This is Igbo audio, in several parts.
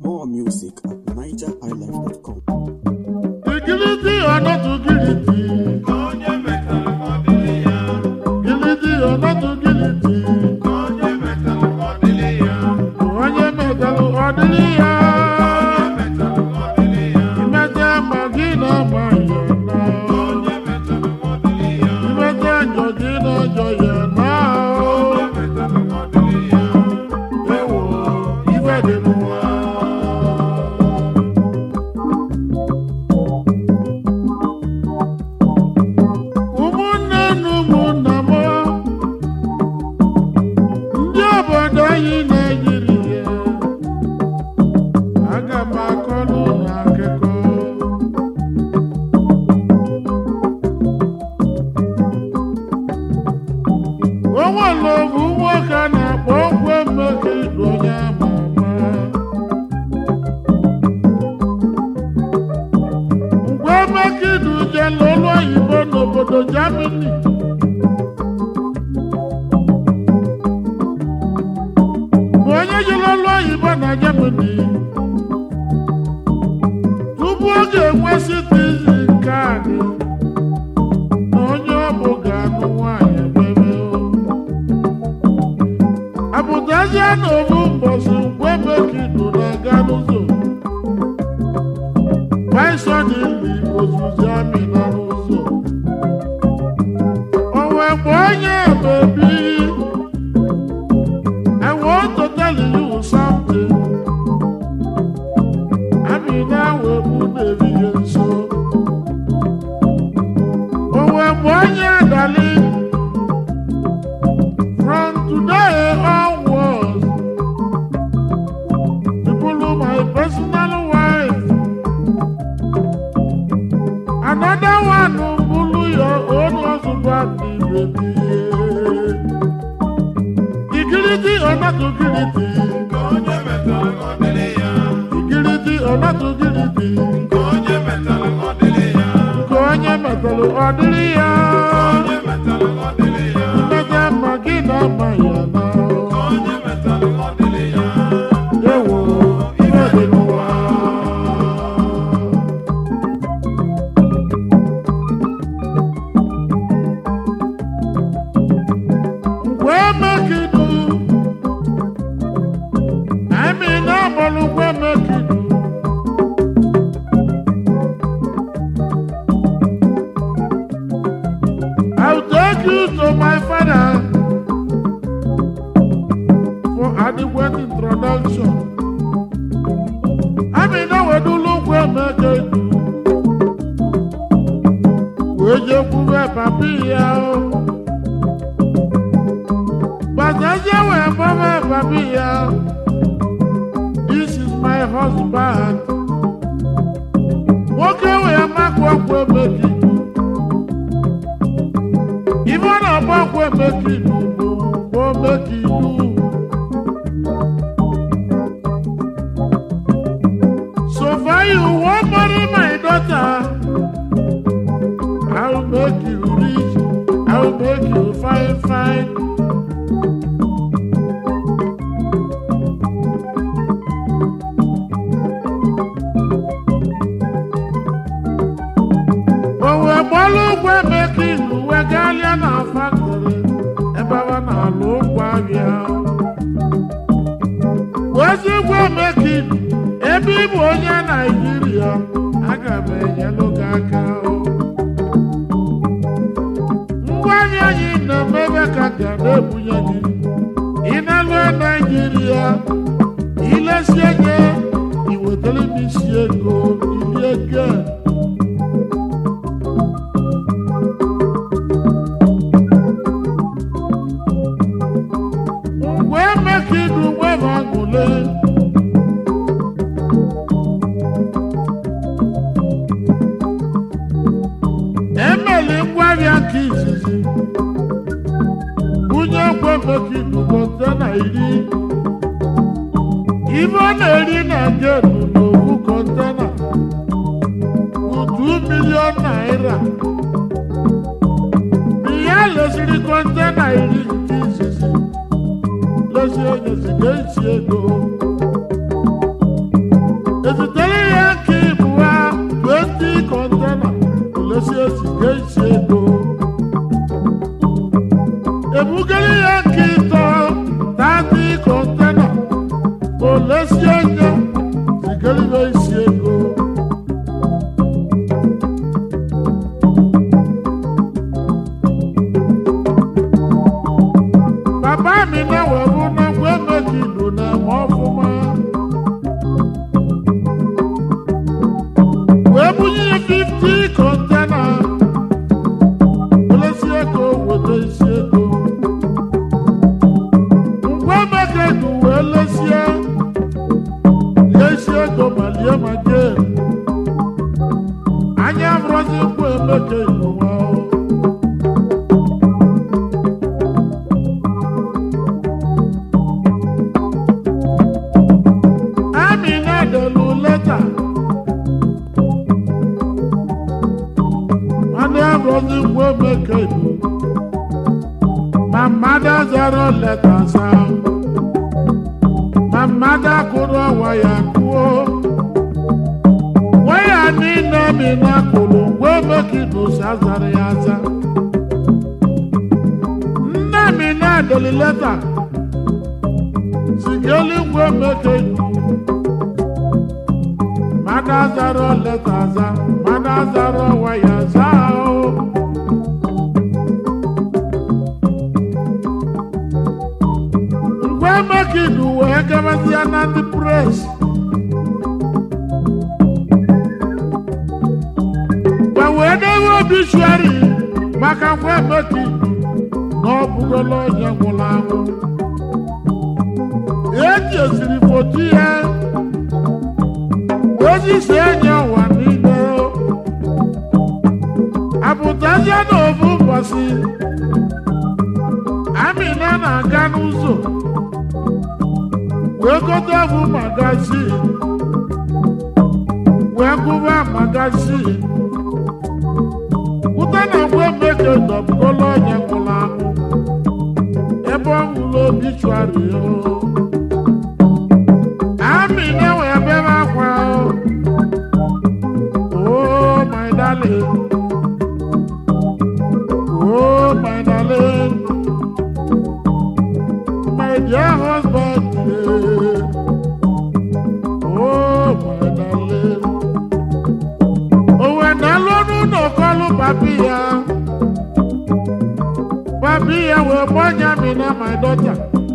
More music at nigerhighlife.com. Gilidi or not to gilidi? Gilidi or not to gilidi? Onye metalụ ọdịrị ya. Imete ma gị na ma ya na. Imete njọ gị na njọ ya na. Ewo, ife dị n'ụwa. ụmụnne na ụmụnna m ndị obodo anyị na-eyiri ya aga m akọrọ unu akụkọ o nwere obu nwoke a na-akpọ ogwe mmeke idu onye ama ama mgbe mekidu jela olu oyibo n'obodo Germany bụ onye jere olu oyibo na Germany tupu ọ ga-enwe citizen kaadị na onye ọ bụ ga-anụ nwaanyị bebe apụtazie n'obu mbọsị mgbe mekidu na-aga n'ụzọ Paisọdịli ozuzi amị nọ n'ụzọ. O wee gba onye bebi. I want to tell you something. Amị na-awe bụ na-erighị nso. O wee gba onye adali. From today onwards, you follow my personal wife. Another one bulu your own husband baby. Igiliti or not to giliti. Igiliti or not to giliti. Nke onye metalụ ọdịrị ya. Mmeta mma gị na mma ya na. Ewo, ife dị n'ụwa. Mgbe mekidu, anyị na-agbalụ mgbe mekidu. I'll take you to my father for adequate introduction. Anyị na-wedulu mgbe mekidu. Wee jekwube papi ya o. Bàtàjẹ́ wẹ̀ bọ́mọ̀ bàbí ya. This is my husband. Nwoke wee makwa ọkwa emeki. Ife na ọgba ọkwa emeki bụ bụ omeki ilu. So far you wan marry my daughter. I will make you rich. I will make you fine fine. Owe gbalụ ụgwọ emeka ilu wegalịa na faktori ebe ọ na-alụ ụgwọ ahịa. Ozi ụgwọ emeka ilu ebe ị bụ onye Naijiria aga m enyelụ gị aka. Ngwa ahịa anyị na-emebe ka ga na-ebunye gị. Ị na-alụ Naijiria ilesie nye iwetara m isi ego ilie ego. mgbe emekidu nwere aṅụle emeli ngwaahịa nke izizi bunye ngwa emekidu kọntena iri ibe ọ na-eri na genu n'ofu kọntena bụ 2 milion naira ihe lesiri kọntena iri nke izizi lesi onye si ga-esi ego ezitere ya nke ibu ha 20 kọntena olesi esi ga-esi ego ebugara ya nke ịtọ 30 kọntena olesi enye zigara ya isi ego bàbá mi náà wẹ̀ fún náà wẹ́ méjì lò náà mọ́ fún ma. wẹ́ mú yíyẹ fífítì kọ́ńtẹ́nà olóṣì èkó wòtò ìṣe èkó. ngwẹ́ mẹ́kẹ́dù wẹ́ lẹ́sìẹ́ lé ìṣe èkó màlíẹ́ màjẹ́. anya fúrọ́sì ń kó emeke ìlú wa o. Amina delu leta. Nwanne Abrozi kwo meke ibu. My mother zero letters out. My mother kụrụ waya kụọ. Waya niile mi na kụrụ kwo meke ibu si azara ya aza. Nne mi na delu leta. Sigeli kwo meke ibu. Madazaro letaza, madazaro wayazao. Ngwe makidu wee gabazia na ndị pres. Gwa wee dewe obituary maka ngwe makidu na ọ bụgola onye nwụrụ anwụ. Eji esiri foto ya ozi si enye ụwa niile apụtazie n'ofu ụbọchị amina na-aga n'ụzọ wee gote ọbụ magazin wee gụba magazin pụta na ngwe meke dọbụgola onye nwụrụ anwụ ebe ọ nwụrụ obituari o amina wee bebe akwa o Oh, my darling. Oh, my darling. My dear husband. yeah. Oh, my darling. Oh, when I learn no call papi ya. Papi ya will born ya me na my daughter.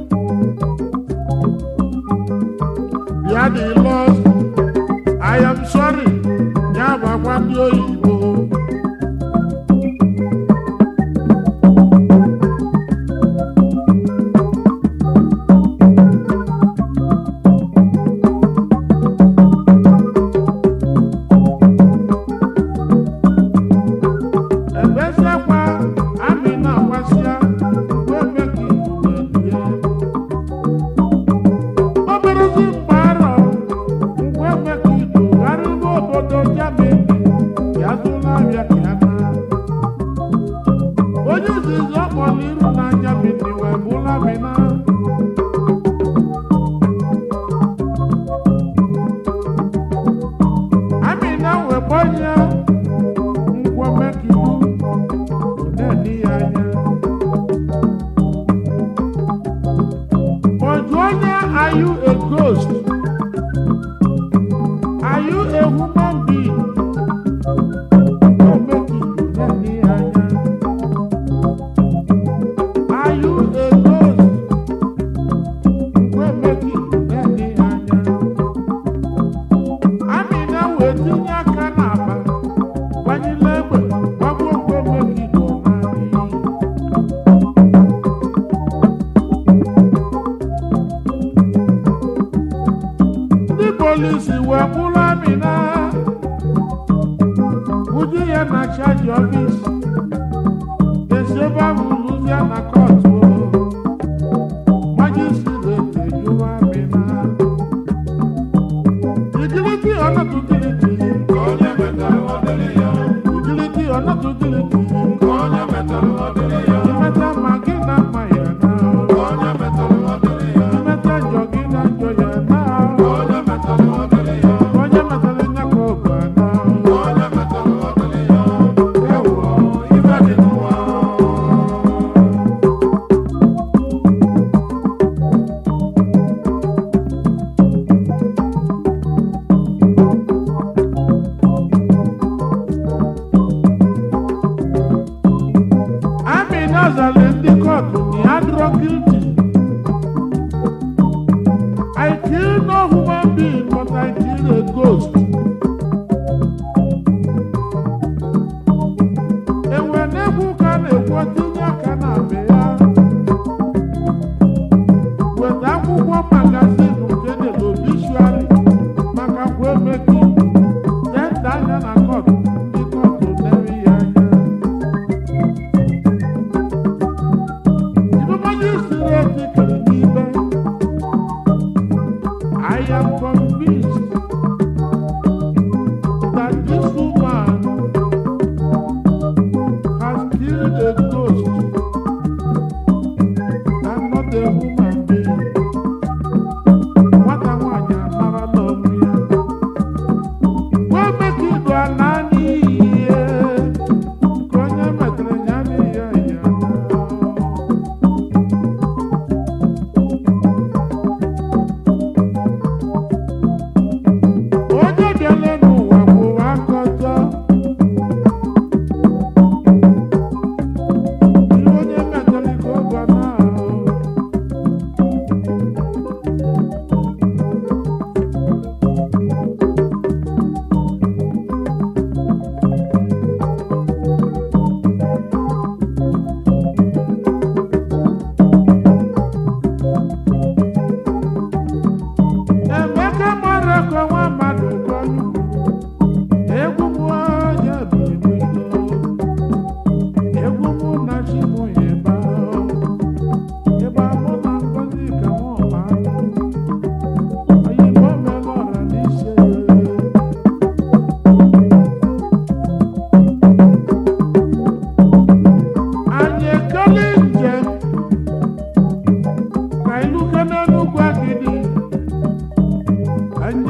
Ya the lost. I am sorry. Ya gbagwa ndị oyibo. Ebesekwa amị na-agbasịa wee mee ka ibu wee dị ya. Oberezi mgbe arọ ngwa mee ka ibu gharịba obodo Germany ya zụla abịa ka ya mara. Onye izizi ọ kpọrọ iru na Germany wee bụla Mina. Amina wee gbanye ngwa mee ka ibu na-edi ya anya. Ojuonya, are you a ghost? Are you a human being? Don't make it any anya. Are you a ghost? Don't make it any anya. Amina wee tinye aka n'akpa, gbanyela egbe, gbagbuo ogwe make it ọ na-adịghị. ndị polisi wee kpụrụ amina uju ya na chaji ọfis esi ebe ahụ lụzie na kọtụ majistreti ejuwa amina igiliti ọnọdụ giliti igiliti ọnọdụ giliti imeta ma gị na mma ya na imeta njọ gị na njọ ya na onye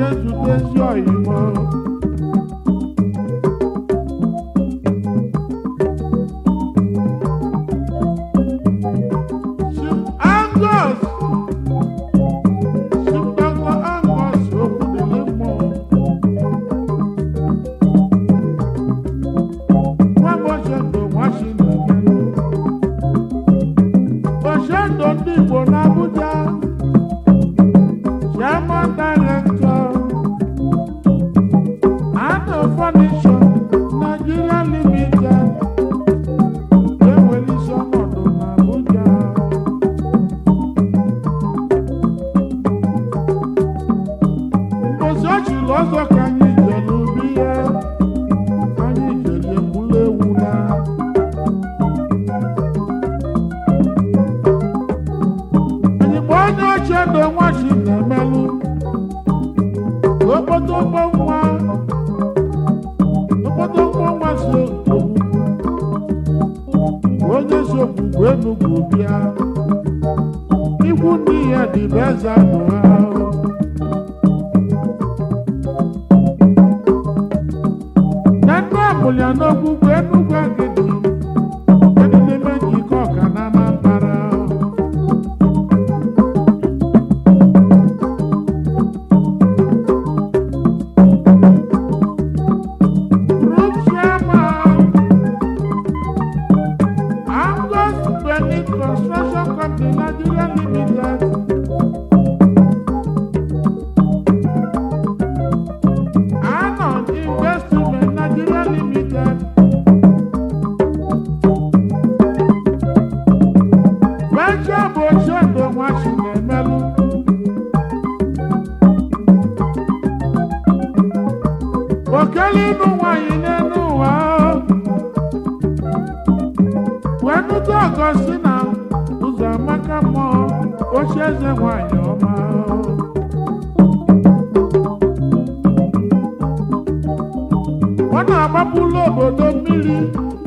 na-ezute ezi ọyịmọ Chief Angus Chief Dr. Angus Okwudili mmụọ nwa m Oshendo Washington Oshendo ndị Igbo n'Abuja Chairman Director Ano Furniture Nigeria Limited enwere isi ọnọdụ n'Abuja mbosi ọchịrị ọzọ ka anyị jere ubi ya anyị jere egbula ewu na anyị gba onye ochie na nwachi na-emelụ okpotokpo nwa okpotokpo nwa si ogbugbu onye si ogbugbu enugwu bịa ikwu ndị ya dị bụ eze anụ ha na ndị amụlya n'ogbugbu enugwu agidi dị n'ime njikọ ọka na anambara Group chairman, Angus Benin Construction Company Nigeria Limited. Anon Investment Nigeria Limited. Venture bụ Oshendo Nwachi na-emelụ. okele ịnụ nwanyị n'elu ụwa wee nụta ọgọ si na ụzọ amaka mmụọ ochi eze nwanyị ọma ọ na-agbapụlụ obodo mmiri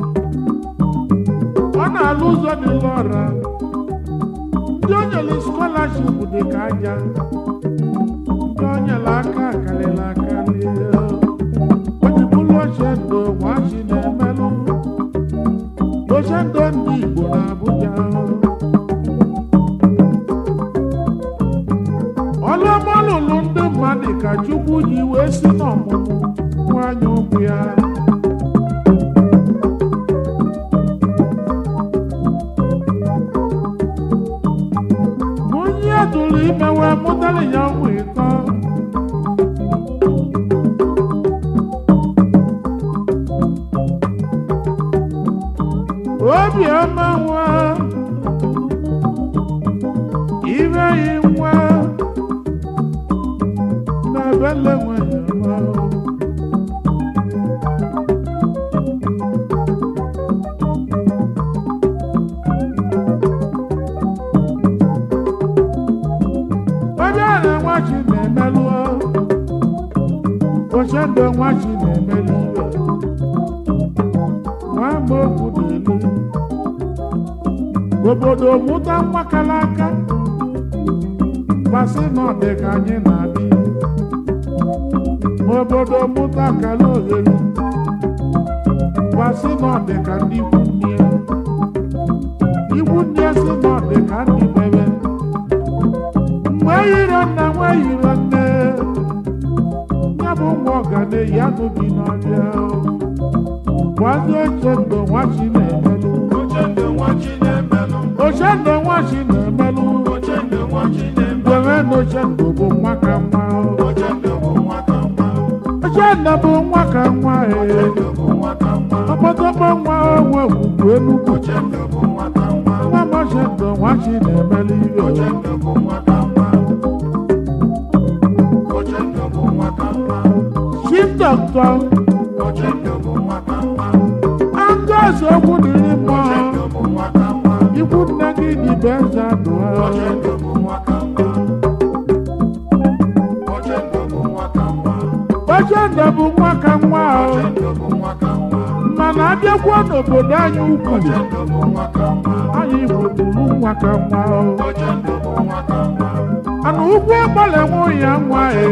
ọ na-alụ ụzọ dị lọra ndị o nyere skọlaship dị ka aja ndị o nyere aka karịrị akarị ojibụlụ ochendo nwachi na-emelụ ochendo ndị igbo na abuja ọlụọmalụlụ ndị mmadụ ka chukwu ji wee si n'ọmụmụ nwanyị ụkwụ ya nwunye tụrụ ime wee mụtara ya ụmụ ịtọ obiọma nwa ire yi nwa na bele nwanyị ọma onye na nwachi na-emelụ ochendo nwachi na-emelụ iwe nwa ma okwu na-elu obodo mụta nwa kara aka gbasị na ọ dị ka anyị na-adị ma obodo mụta kara ohere gbasị na ọ dị ka ndị ikwu nne ya ikwu nne si na ọ dị ka ndị bebe mgbe yiri nna nwe yiri nne ya bụ nwa ọganeyi anụ bi n'ọbịa gwazi oche ndo nwachi na-emelụ Ochendo nwachi na-emelụ. ochendo nwachi na-emelụ Ochendo nwachi na-emelụ. gwere na ochendo bụ nwa ka nwa Ochendo bụ nwa ka mma. ochendo bụ nwa ka nwa ee Ochendo bụ nwa ka mma. ọkpọtọkpọ nwa onwe ugwu enugwu Ochendo bụ nwa ka mma. nwa m ochendo nwachi na-emelụ iwe Ochendo bụ nwa ka mma. Ochendo bụ nwa ka mma. chief doctor Ochendo bụ nwa ka mma. angozi okwu dịrị mmụọ Ochendo bụ nwa ka mma. ikwu nne gị dị bụ eze ndụ ha Ochendo bụ nwa ka mma. Ochendo bụ nwa ka mma. ochendo bụ nwa ka nwa o Ochendo bụ nwa ka mma. mana abịakwuo n'obodo anyị ukwu Ochendo bụ nwa ka mma. anyị igbo bụrụ nwa ka nwa o Ochendo bụ nwa ka mma. ana ugwu agbalị nwa ya nwa e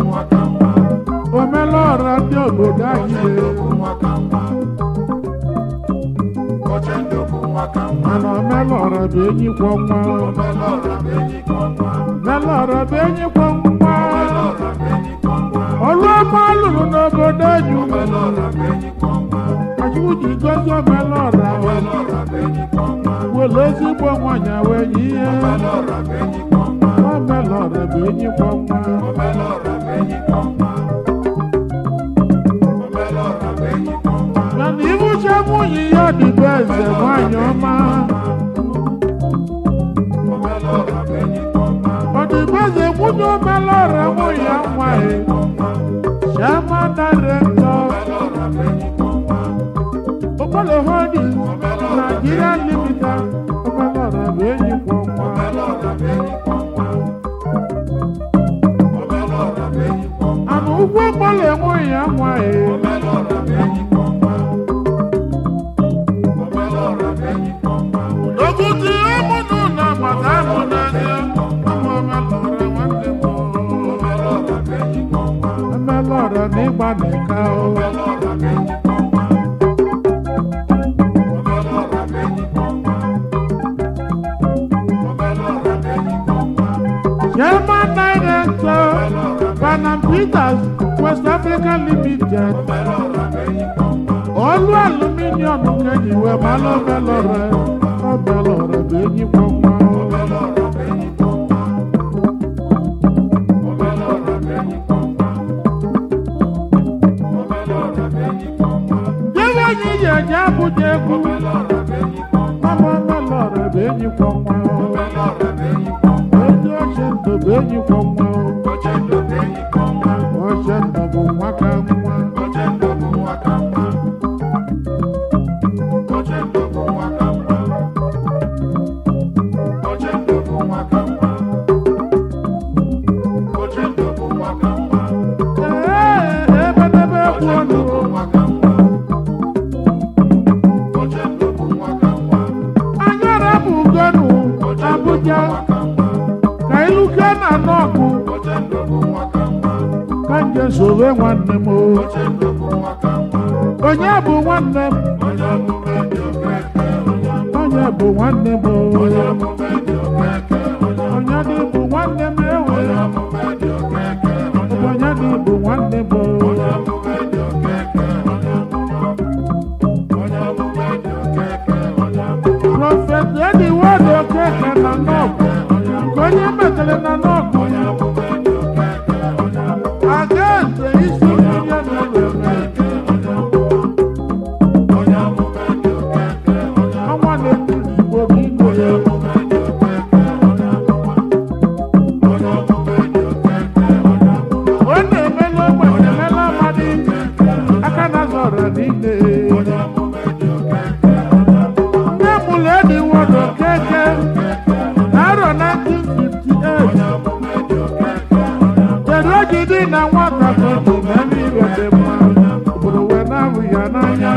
omela ọra ndị obodo anyị e mana omela ọra bụ enyi kwọ nwa omela ọra bụ enyi kwọ nwa ọrụ ọma lụrụ n'obodo anyị achụkwụ ji gozi omela ọra were ezigbo nwanyị wee nye ihe omela ọra bụ enyi kwọ nwa mana ibuche nwunye ya dịbụ eze nwanyị ọma ọdịbeze nwunye omela ọra nwunye ya nwaanyị Chama director Okpolo Holdings Nigeria Limited omela ọra bụ enyi kwọ nwa ana ụgwọ okpolo enweghị ya nwaanyị Oguti ụmụnụ na maka amụ n'anya ụmụ omela ọra nwanne m omela ọra na ịgba n'ịka o Chairman Director Panam Peters West Africa Limited Ọlụ aluminium kejì wee malụ obelọrẹ obelọrẹ bụ enyi gbọnwa Jebe anyị ji eje Abuja egwu Mama obelọrẹ bụ enyi gbọnwa Oji oche ndụ bụ enyi gbọnwa Oche ndụ bụ nwa ka nwa Ee, ebe n'ebe egwu ọnụ Anyị arabụ ugonu Abuja ka iluke na nọọkụ ka nje sowe nwanne m o. onye bụ nwanne m onye bụ nwanne m o. onye dị bụ nwanne m ewe onye dị bụ nwanne m o. prọfet ediwod okeke na nọọkụ nke onye metere na nọọkụ aga eze isi mmiri na-ewe ọnwa na-etiri igbo bụ igwe ya ọ na-emela ogbenye emela amadi aka na zọrọ niile nne mụrụ ediwod okeke na arọ 1958 kedu oji dị na nwata kotu n'ebe ire dị mma obodo wee na-ahụ ya n'anya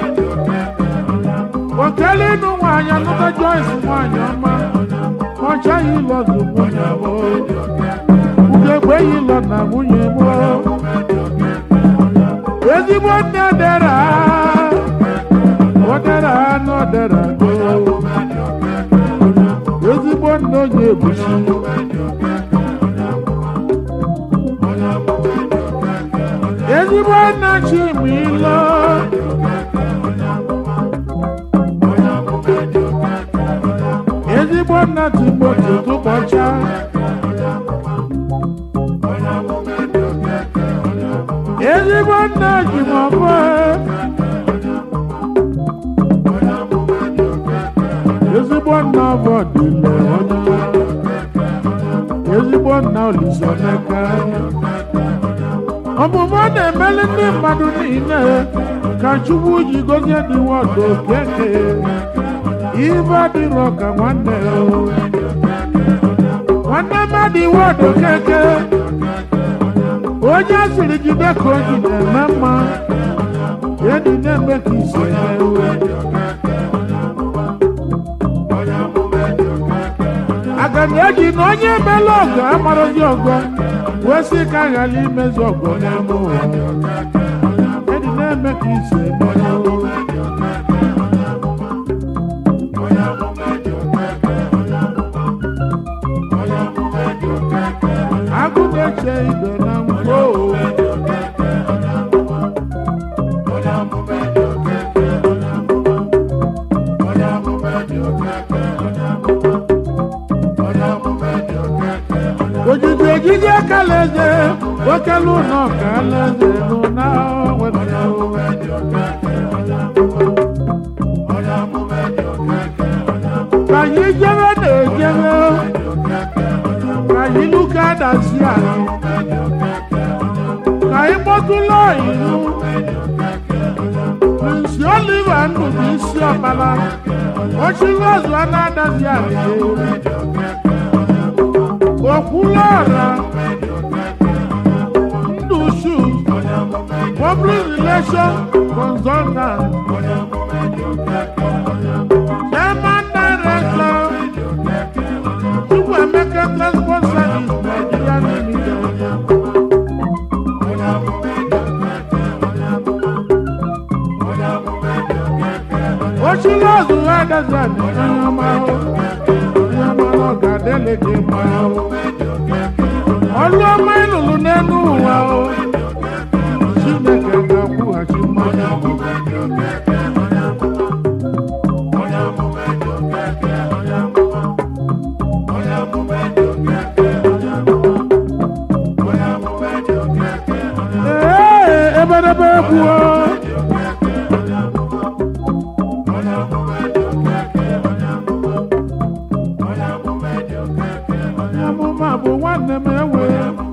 okele ịnụ nwaanyị anụta joyce nwaanyị ọma ọ chaghị ịlọzụ nwunye m ugegbe yi lọ na nwunye m ezigbo nne dera odera na odera ezigbo nne onye ebusi ezigbo nna chimilo ezigbo nna timoti tụkpọcha ezigbo nna jimọbụ ezigbo nna bọdile onye ezigbo nna olisaneka ọmụmụ ọ na-emeli ndị mmadụ niile ka chukwu ji gozie dị wọdụ okeke ibe adịrọ ka nwanne o. nwanne mmadụ wọdụ okeke onye asịrị jide ka o ji na-eme mma edi na-eme ka isi emewe aga na-eji na onye emela ọgọ amarozi ọgọ wee sị ka a ghara imezi ọgọ n'ime ụwa ịdị na-eme ka isi eme agụ na-eche ibe na mgbo ojiji ejiji akalaeze okelu ụlọ ka alaeze n'ụna wepụta ka anyị jebe na-ejebe ka anyị luka dasi anyị ka anyị kpọtụla ilu prinsi oliva ndụ bụ isi ọbala ochiri ọzụ a na-adazi anyị okwulọra ndụ shu public relation consultant chairman director chukwuemeka transport service nigeria limited ochiri ọzụ ha adazi anyị onye ọma ahụ onye ọma na ọ ga-adịle gị mma ahụ ọlụ ọma ịlụlụ n'elu ụwa o chineke ga-akwụghachi mmanya ee ebedebe egwu o onye amụma bụ nwanne m enwe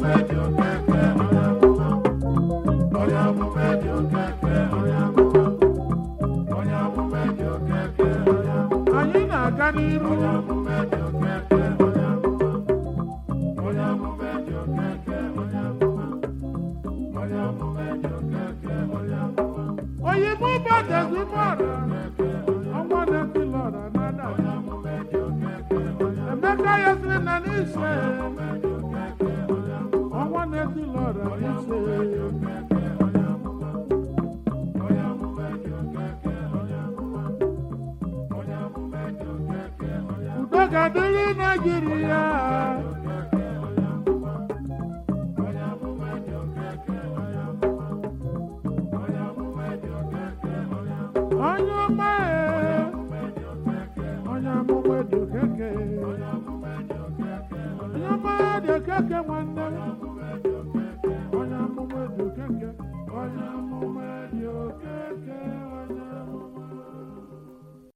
anyị na-aga n'iru oyibo badezimọra ọnwa na-eti lọra nada emeka ya sịrị na n'ise ọnwa na-eti lọra n'ise udo ga-adịrị naijiria onye ọma ee, onye amụma dị okeke onye ọma dị okeke nwanne m